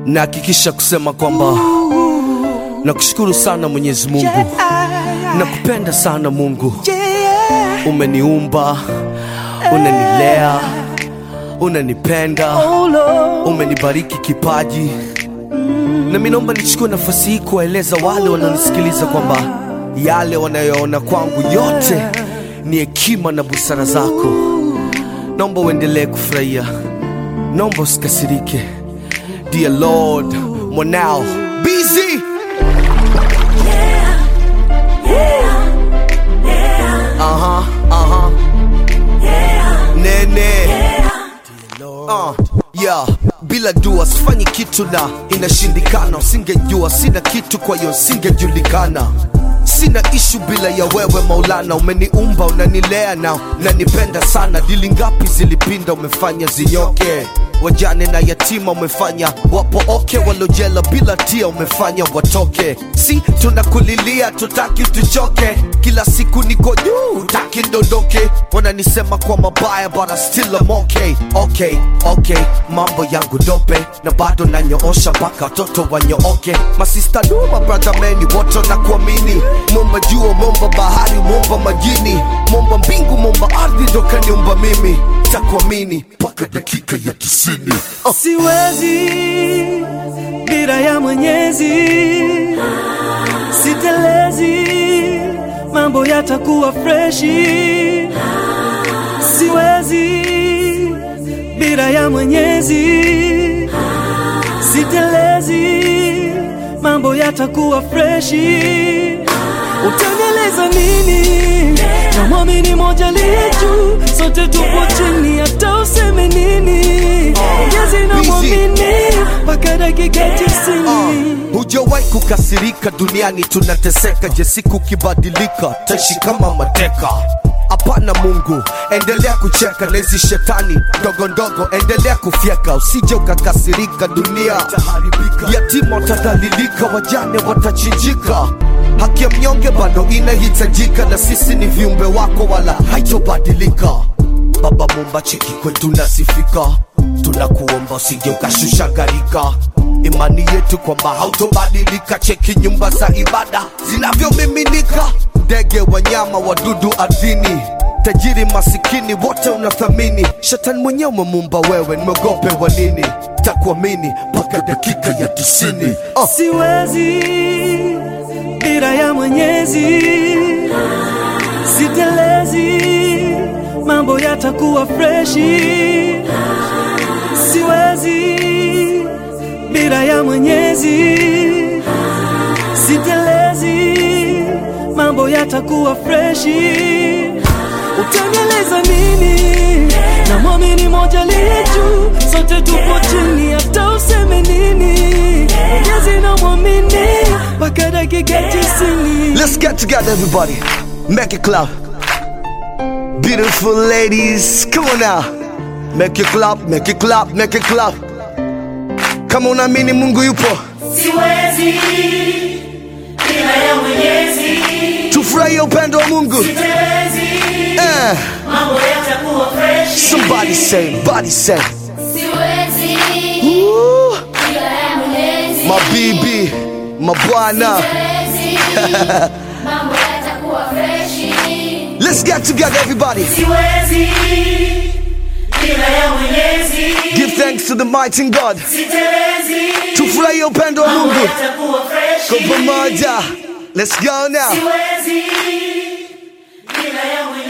nahakikisha kusema kwamba nakushukuru sana Mwenyezi Mungu, nakupenda sana Mungu. Umeniumba, unanilea, unanipenda, umenibariki kipaji, na mimi naomba nichukue nafasi hii kuwaeleza wale wanaonisikiliza kwamba yale wanayoona kwangu yote ni hekima na busara zako. Naomba uendelee kufurahia, naomba usikasirike. Dear Lord, mwanao busy Aha, aha. Nene. Uh, yeah. Bila dua sifanyi kitu na inashindikana, usingejua sina kitu, kwa hiyo singejulikana. Sina ishu bila ya wewe Maulana, umeniumba unanilea na unanipenda sana. Dili ngapi zilipinda, umefanya zinyoke wajane na yatima umefanya wapo oke, walojela bila tia umefanya watoke. Si tunakulilia tutaki tuchoke, kila siku niko juu taki ndondoke. Wananisema kwa mabaya but I still am okay. Okay, okay, mambo yangu dope na bado nanyoosha mpaka watoto wanyooke. Masista duma brother meni wote na kuamini, momba jua, momba bahari, momba majini, momba mbingu, momba ardhi, ndo kaniumba mimi, takuamini mpaka dakika ya tisini. Oh. Siwezi bila ya Mwenyezi, sitelezi, mambo yatakuwa freshi. Siwezi bila ya Mwenyezi, sitelezi, mambo yatakuwa freshi. Utanieleza nini? Na mwamini moja liye juu, sote tupo chini, hata useme nini? Mwenyezi na busy. mwamini mpaka dakika tisini. Hujawahi kukasirika duniani, tunateseka. Je, siku kibadilika, taishi kama mateka? Hapana Mungu, endelea kucheka na hizi shetani ndogo ndogo, endelea kufyeka, usije ukakasirika. Dunia yatima watadhalilika, wajane watachinjika, haki ya mnyonge bado inahitajika, na sisi ni viumbe wako, wala haitobadilika. Baba Mumba, cheki kwetu nasifika, tunakuomba usije ukashusha gharika imani yetu kwamba hautobadilika. Cheki nyumba za ibada zinavyomiminika, ndege, wanyama, wadudu ardhini, tajiri, masikini, wote unathamini. Shetani mwenyewe umemumba wewe, nimeogope wa nini? Takuamini mpaka dakika ya tisini. Oh. Siwezi bila ya Mwenyezi, sitelezi, mambo yatakuwa freshi. Siwezi bila ya Mwenyezi, sitelezi, mambo yatakuwa freshi. Utanieleza nini? Na mwamini moja liye juu, sote tupo chini, hata useme nini? Mwenyezi na mwamini mpaka dakika tisini. Let's get together, everybody. Make it clap. Beautiful ladies, come on now. Make it clap, make it clap, make it clap. Kama unaamini Mungu yupo, Siwezi bila ya Mwenyezi, tufurahie upendo wa Mungu. sitelezi, Eh, mambo yatakuwa fresh. somebody say, body say. Siwezi Woo, bila ya Mwenyezi, mabibi, mabwana. siwezi mambo yatakuwa freshi. Let's get together, everybody. Siwezi bila ya Mwenyezi, Give thanks to the mighty God. sitelezi, Tufurahie upendo wa mambo Mungu yatakuwa fresh. kwa pamoja. Let's go now. Siwezi bila ya Mwenyezi.